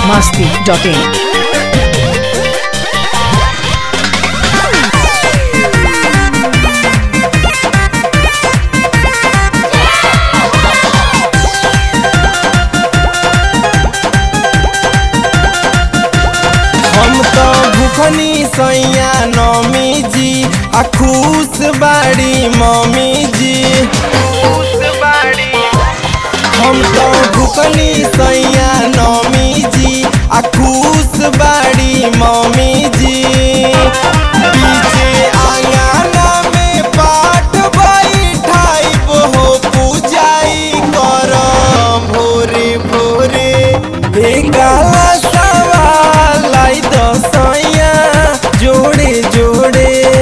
masti.in. हम तो भूखनी सैया नमी जी आ खुश बाड़ी मम्मी जी हम तो भूखनी सैया नमी जी आ खुश बाड़ी मम्मी जी पीछे आंगना में पाठ बैठाइब हो पूजाई करम भोरे भोरे हे काला सवाल लाई दसैया जोड़े जोड़े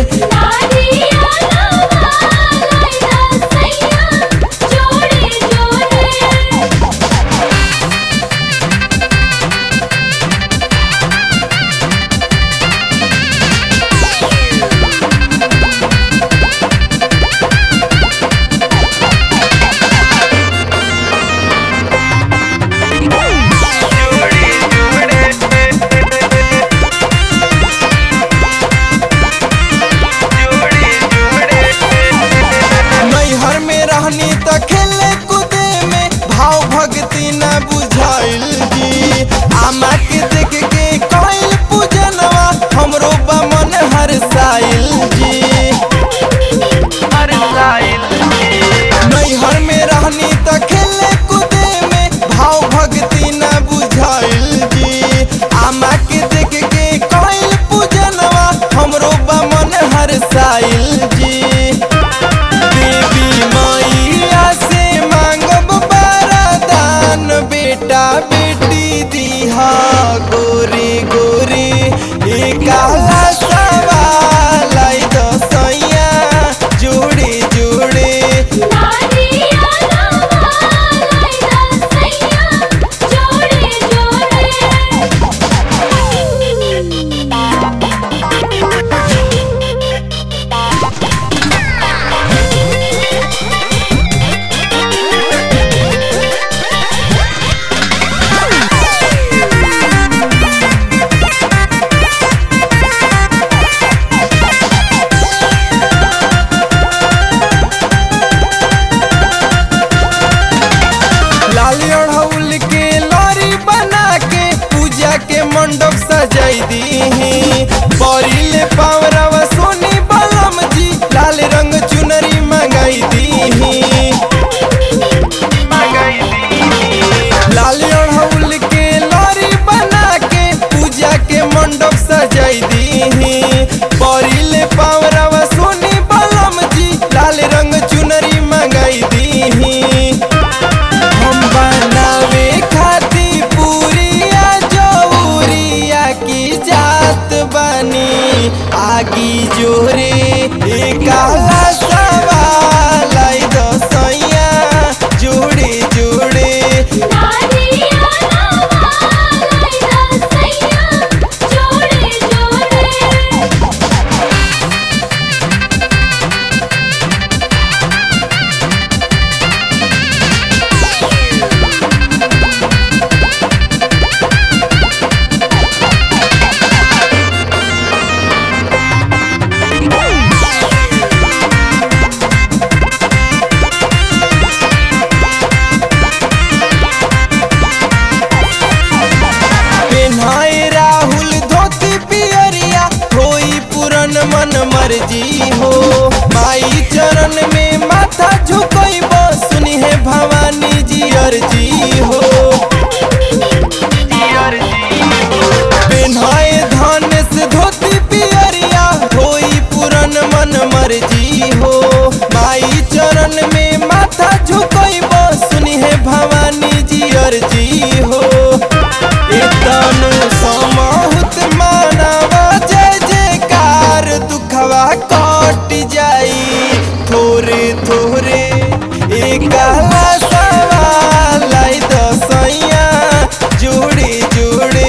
नैहर में रहनी त खेले कूदे में भाव भक्ति न बुझाइल जी आमा के देख के कइल पूजनवा हमरो बमन हर साइल जी नैहर में रहनी त खेले कूदे में भाव भक्ति न बुझाइल जी आमा के देख के कइल पूजनवा हमरो बमन हर साइल जी देवी मैया से मांगब वरदान बेटा बेटी दिहा गोरी गोरी ए काला सवाल आई दसैया जोड़े जोड़े लाल अड़हुल के लरी बना के पूजा के मंडप सजाई दी बरिले पावरवा सोनी बलम जी लाल रंग चुनरी मंगाई दी लाल अड़हुल के लरी बना के पूजा के मंडप सजाई दी बरिले पावरवा सोनी बलम जी लाल रंग चुनरी मंगाई दी हम बनावे खाती पूरिया जौरिया की जात बनी आगी जोरे ए काला सवाल आई दसैया जोड़े जोड़े पेन्हाए राहुल धोती पियरिया होई पूरन मन मर्जी हो माई चरण में माथा झुकइब सुनी है भवानी जी अर्जी हो पेन्हाए धनेश धोती पियरिया होई पूरन मन मर्जी हो माई चरण में माथा झुकइब सुनी है भवानी जी अर्जी हो तनु समाहुत मानवा जय जयकार दुखवा कट जाई थोरे थोरे एक काला सवाल आई दसैया जोड़े जोड़े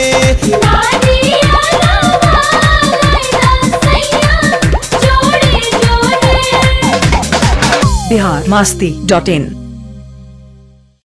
Bihar masti.in.